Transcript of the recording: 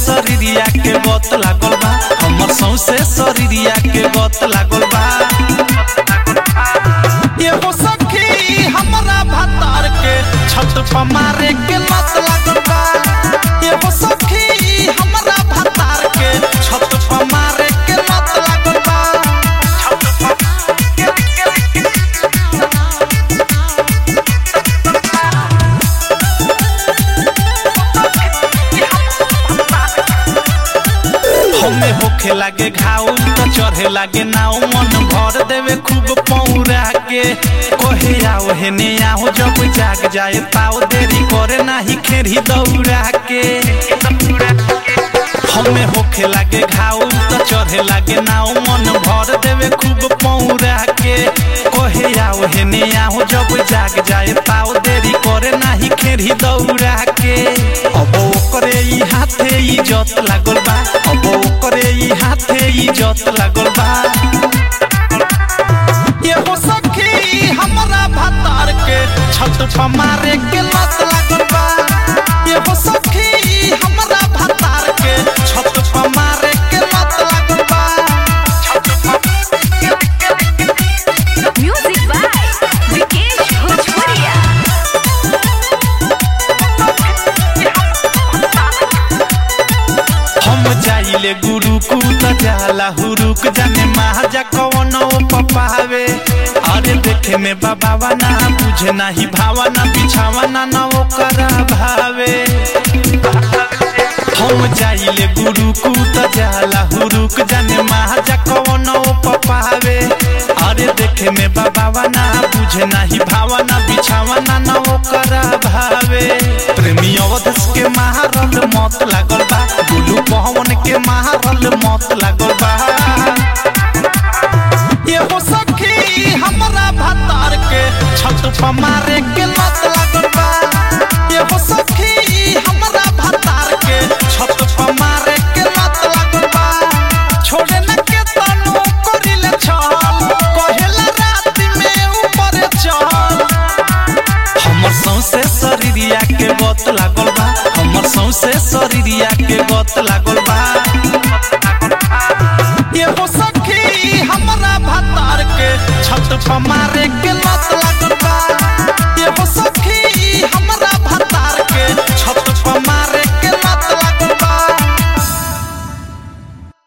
शरीरिया के गत लागल बा हमर सौसे शरीरिया के गत लागल बा एगो सखी हमरा भतार के छत पर मारे के लत लागल बा एगो सखी हमरा भतार के छत पर मारे के लत लागल बा हमें होखे लागे घाव तो चढ़े लागे नाव मन भर देवे खूब पौरा के कोहे आओ हेने आओ जब जाग जाए ताओ देरी करे नाही खेरी दौड़ा के हमें होखे लागे घाव तो चढ़े लागे नाव मन भर देवे खूब पौरा के कोहे आओ हेने आओ जब जाग जाए ताओ देरी करे नाही खेरी दौड़ा के अब ओकरे ई हाथे ई जत लागल बा अब ओकरे ई हाथे ई जत लागल बा एगो सखी हमरा भतार के छत पर मारे के लत लागल बा एगो सखी हमरा भतार के छत पर मारे के लत लागल बा Music by Vikesh Bhojpuria. हम जाइले गुरु कु त जाला हुरुक जाने महाजा कवन पपावे अरे देखे में बाबा ना बुझे नाही भावना बिछावना ना ओकरा भावे हम जाइले गुरु कु त जाला हुरुक जाने महाजा कवन पपावे अरे देखे में बाबा ना बुझे नाही भावना बिछावना ना ओकरा भावे प्रेमी अवधस के महारल मत लागल बा गुलू पवन के महारल मत लागल बा एगो सखी हमरा भतार के छत पर मारे के लत लागल बा एगो सखी हमरा भतार के छत पर मारे के लत लागल बा छोड़े न के तनु करिले छल कहेला रात में ऊपर चल हमर सौसे शरीरिया के गत लागल बा हमर सौसे शरीरिया के गत लागल बा